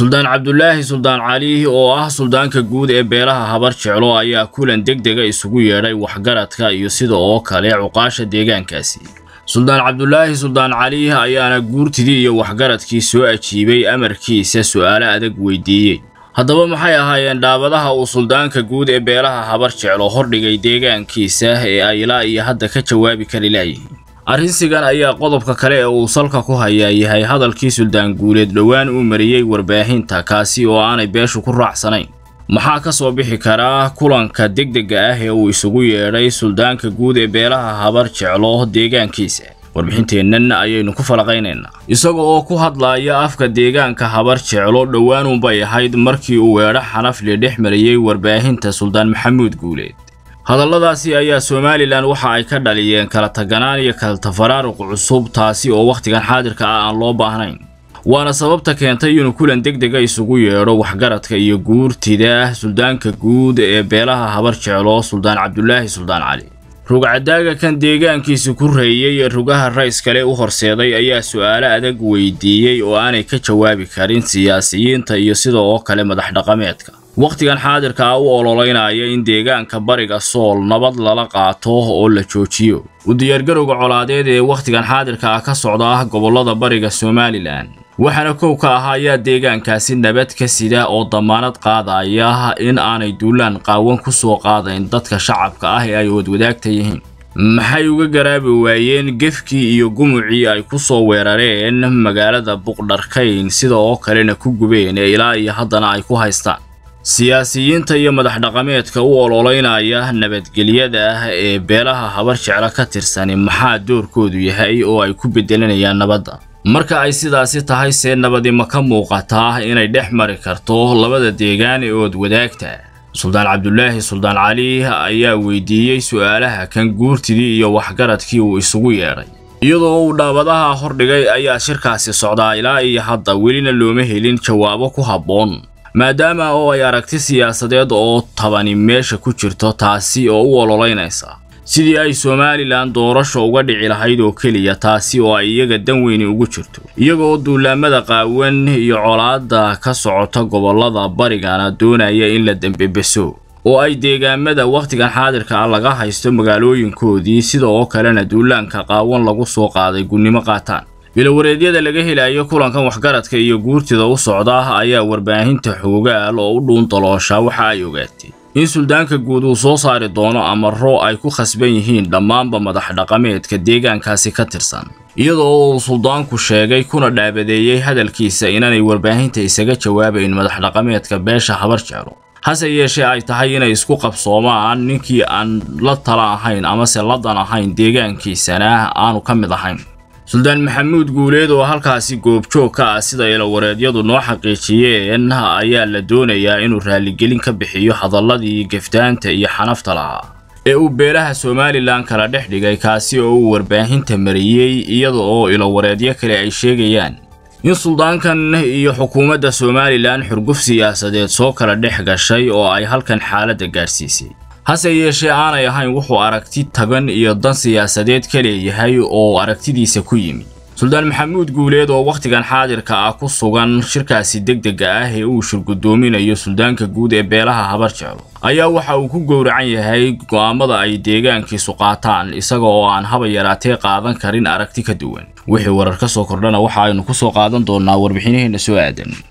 suldaan cabdulaahi suldaan cali oo ah suldaanka guud ee beelaha habar jeclo ayaa kulan deg dega isugu yeedhay waxgaradka iyo sida oo kale cuqaasha deegaankaasi suldaan cabdulaahi suldaan cali ayaana guurtidii iyo waxgaradkii soo ajiibay amarkiisa su'aalo adag weydiiyey haddaba maxay ahaayeen dhaabadaha uu suldaanka guud ee beelaha habar jeclo hordhigay deegaankiisa ee ay ilaa iyo hadda ka jawaabi kari laayihiin arrinsigan ayaa qodobka kale ee uu salka ku hayaa yahay hadalkii suldaan guuleed dhowaan uu mariyey warbaahinta kaasi oo aanay beeshu ku raacsanayn maxaa ka soo bixi karaa kulanka degdega ah ee uu isugu yeedhay suldaanka guud ee beelaha habar jeclo deegaankiisa warbixinteennan ayaynu ku falaqaynaynaa isaga oo ku hadlaaya afka deegaanka habar jeclo dhowaanuunbay ahayd markii uu weedho xanafli dhex mariyey warbaahinta suldaan maxamuud guuleed hadalladaasi ayaa somalilan waxa ay ka dhaliyeen kala taganaan iyo kala tafaraaruq cusub taasi oo wakhtigan xaadirka ah aan loo baahnayn waana sababta keentay inuu kulan deg dega isugu yeedho waxgaradka iyo guurtida suldaanka guud ee beelaha habar jeclo suldaan cabdulaahi suldaan cali rugcadaaga kan deegaankiisi ku reeyey ee rugaha rays kale u horseeday ayaa su'aalo adag weydiiyey oo aanay ka jawaabi karin siyaasiyiinta iyo sida oo kale madax dhaqameedka wakhtigan xaadirka ah u ololeynaya in deegaanka bariga sool nabad lala qaato oo la joojiyo u diyaargarowga colaadeed ee wakhtigan xaadirka ah ka socda ah gobollada bariga somalilan waxaana kow ka ah ayaa deegaankaasi nabad ka sida oo damaanad qaadaya in aanay duulaan qaawan ku soo qaadayn dadka shacabka ah ee ay wadwadaagta yihiin maxay uga garaabi waayeen gefkii iyo gumucii ay ku soo weerareen magaalada buqdharkayn sida oo kalena ku gubeen ee ilaa iyo haddana ay ku haystaan siyaasiyiinta iyo madax dhaqameedka u ololeynaya nabadgelyada ah ee beelaha habar jeclo ka tirsani maxaa doorkoodu yahay oo ay ku bedelanayaan nabadda marka ay sidaasi tahay see nabadi ma ka muuqataa inay dhex mari karto labada deegaan ee ood wadaagta suldaan cabdulaahi suldaan cali ayaa weydiiyey su'aalaha kan guurtidii iyo waxgaradkii uu isugu yeedhay iyadoo uu dhaabadaha hordhigay ayaa shirkaasi socdaa ilaa iyo hadda welina looma helin jawaabo ku habboon maadaama oo ay aragti siyaasadeed oo tabani meesha ku jirto taasi oo u ololeynaysa sidii ay somalilan doorasho uga dhici lahayd oo keliya taasi oo ay iyaga dan weyni ugu jirto iyaga oo duulaamada qaawan iyo colaadda ka socota gobollada barigana doonaya in la dembebeso oo ay deegaamada wakhtigan xaadirka ah laga haysto magaalooyinkoodii sida oo kalena duulaanka qaawan lagu soo qaaday gunnimo qaataan bilowareedyada laga helayo kulankan waxgaradka iyo guurtida u socda ayaa warbaahinta xoogaal oo u dhuundaloosha waxa ay ogaatay in suldaanka guud uu soo saari doono amaro ay ku khasban yihiin dhammaanba madax dhaqameedka deegaankaasi ka tirsan iyada oo uu suldaanku sheegay kuna dhaabadeeyey hadalkiisa inaanay warbaahinta isaga jawaabayn madax dhaqameedka beesha habar jeclo hase yeeshee ay tahay inay isku qabsoomaan ninkii aan la tala ahayn amase ladan ahayn deegaankiisana aanu ka mid ahayn suldaan maxamuud guuleed oo halkaasi goobjoog ka ah sida ilawareedyadu noo xaqiijiyeen ayaa la doonayaa inuu raaligelin ka bixiyo hadalladii geftaanta iyo xanafta lahaa ee uu beelaha somalilan kala dhex dhigay kaasi oo uu warbaahinta mariyey iyada oo ilawareedyo kale ay sheegayaan in suldaankan iyo xukuumadda somalilan xurguf siyaasadeed soo kala dhex gashay oo ay halkan xaaladda gaadhsiisay hase yeeshee aanay ahayn wuxuu aragti tagan iyo dan siyaasadeed ka leeyahay oo aragtidiisa ku yimi suldaan maxamuud guuleed oo wakhtigan xaadirka ah ku sugan shirkaasi degdega ah ee uu shirgudoominayo suldaanka guud ee beelaha habar jeclo ayaa waxa uu ku gowracan yahay go'aamada ay deegaankiisu qaataan isaga oo aan haba yaraatee qaadan karin aragti ka duwan wixii warar ka soo kordhana waxa aynu ku soo qaadan doonnaa warbixinaheenna soo aadan